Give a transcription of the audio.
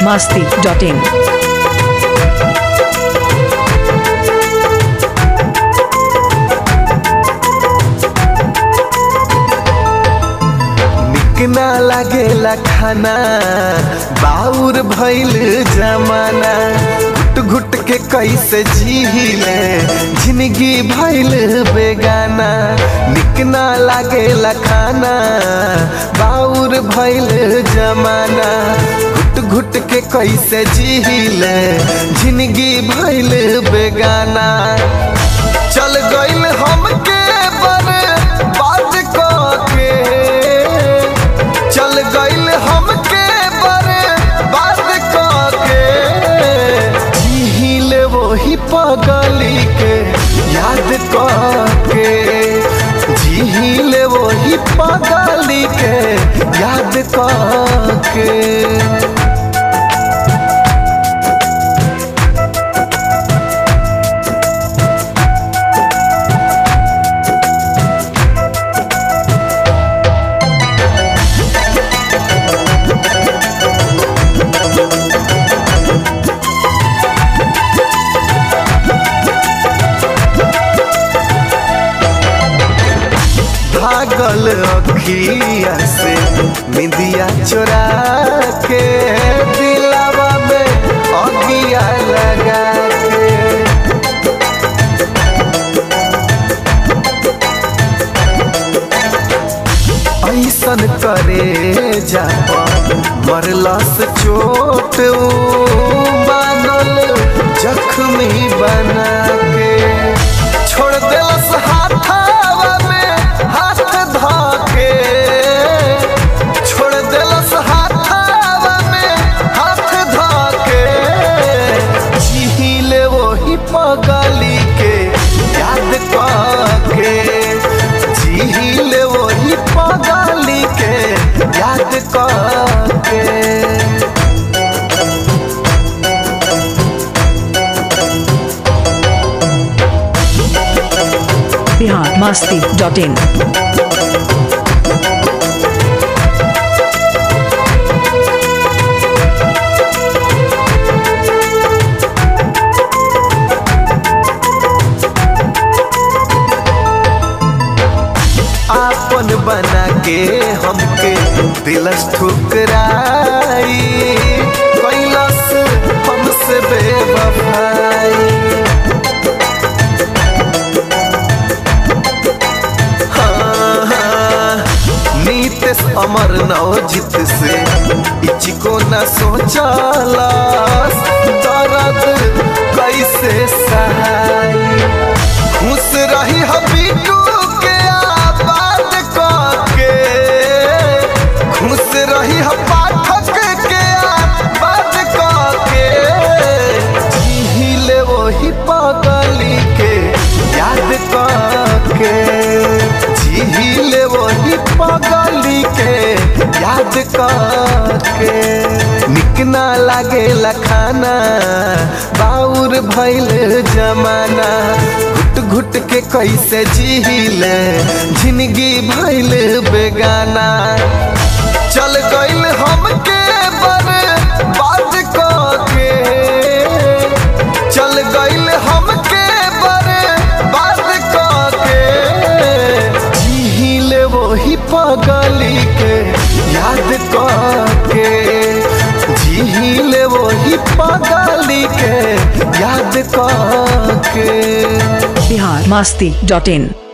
masti.in. निक ना लागेला खाना बाउर भइल जमाना घुट घुट के कैसे जीले जिंदगी भइल बेगाना निक ना लागेला खाना बाउर भइल जमाना घुट घुट के कैसे जीले जिंदगी भइल बेगाना चल गइल हमके बर्बाद के चल गइल हमके बर्बाद के झील वही पगली के याद के झील वही पगली के याद के भागल अखिया से निंदिया चोरा के दिलावा में अगिया लगा के ऐसन करे जा मरलस चोट ऊ बानल जख्मी बना के छोड़ दिलस हाथावा में हाथ धाके छोड़ दिलस हाथावा में हाथ धाके झीले वही पगली के याद के झीले वही पगली के याद के Bihar masti.in. आपन बना के हमके दिलस ठुकराई कैलस हमसे बेवफाई हाँ, हाँ, नीतीश अमर नवजित से इचको न सोचलस दर्द कैसे सहाई खुश रही हबीटू के आबाद के खुश रही ह पाठक के आबाद के झील वही पगली के याद के झील वही पगली के याद के निक ना लागेला खाना बाउर भइल जमाना घुट घुट के कैसे जीले जिंदगी भइल बेगाना चल गइल हमके बर्बाद के चल गइल हमके बर्बाद के झील वही पगली के याद के झील वही पगली के याद के Bihar masti.in.